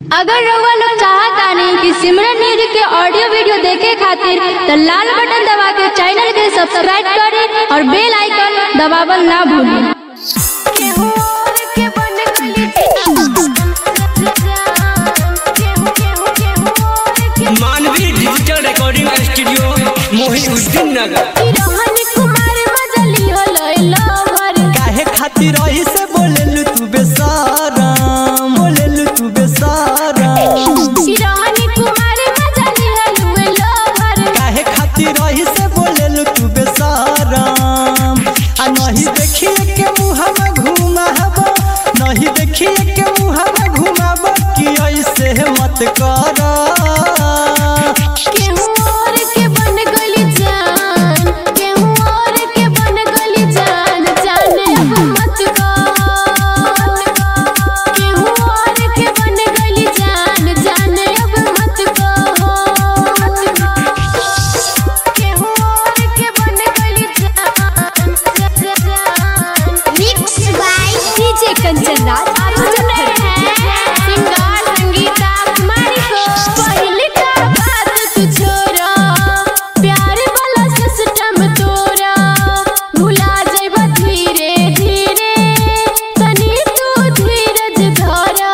अगर रउआ लोग चाहतानी कि सिमरन न्यूज के ऑडियो वीडियो देखे खातिर त लाल बटन दबा के चैनल के सब्सक्राइब करी और बेल आइकन दबावल ना भूली मानवी डिजिटल रिकॉर्डिंग स्टूडियो मोहिउद्दीन नगर काहे खातिर रही से बोलेलु तू बेसारम बोलेलु तू बेसारम काहे खातिर रही से बोलेलु तू बेसारम आ नहीं देखिए के मुहवा घुमाबो नहीं देखिए के मुहवा घुमाबो कि ऐसे मत कर कंचन राज सिंगार संगीता कुमारी को पहले का बात तू छोरा प्यार वाला सिस्टम तोरा भुला जाइबा धीरे धीरे तनी तू धीरज धरा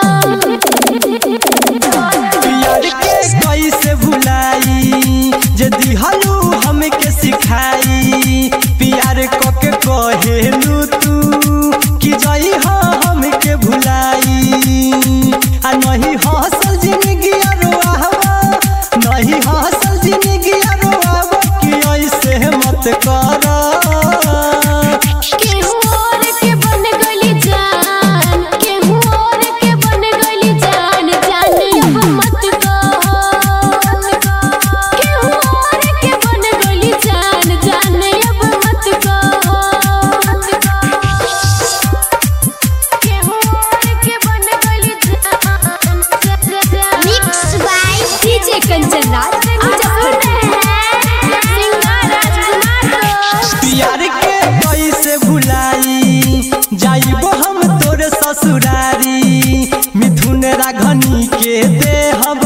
प्यार के कैसे भुलाई जे दिहलू हमके सिखाई प्यार क के कहेलू तू कि जई हो हमके भुलाई आ नहीं हसल जिंदगी रोआवा नहीं हसल जिंदगी रोआवा कि ऐसे मत कर केहू और के बन गली जान केहू और के बन गली जान जान अब मत कहो केहू और के बन गली जान जान अब मत कहो केहू और के बन गली जान mix by DJ Kanchan Raj सिंगार राजकुमार प्यार के कैसे भुलाई जाइबो हम तोरे ससुरारी मिथुन राघनी के दे हम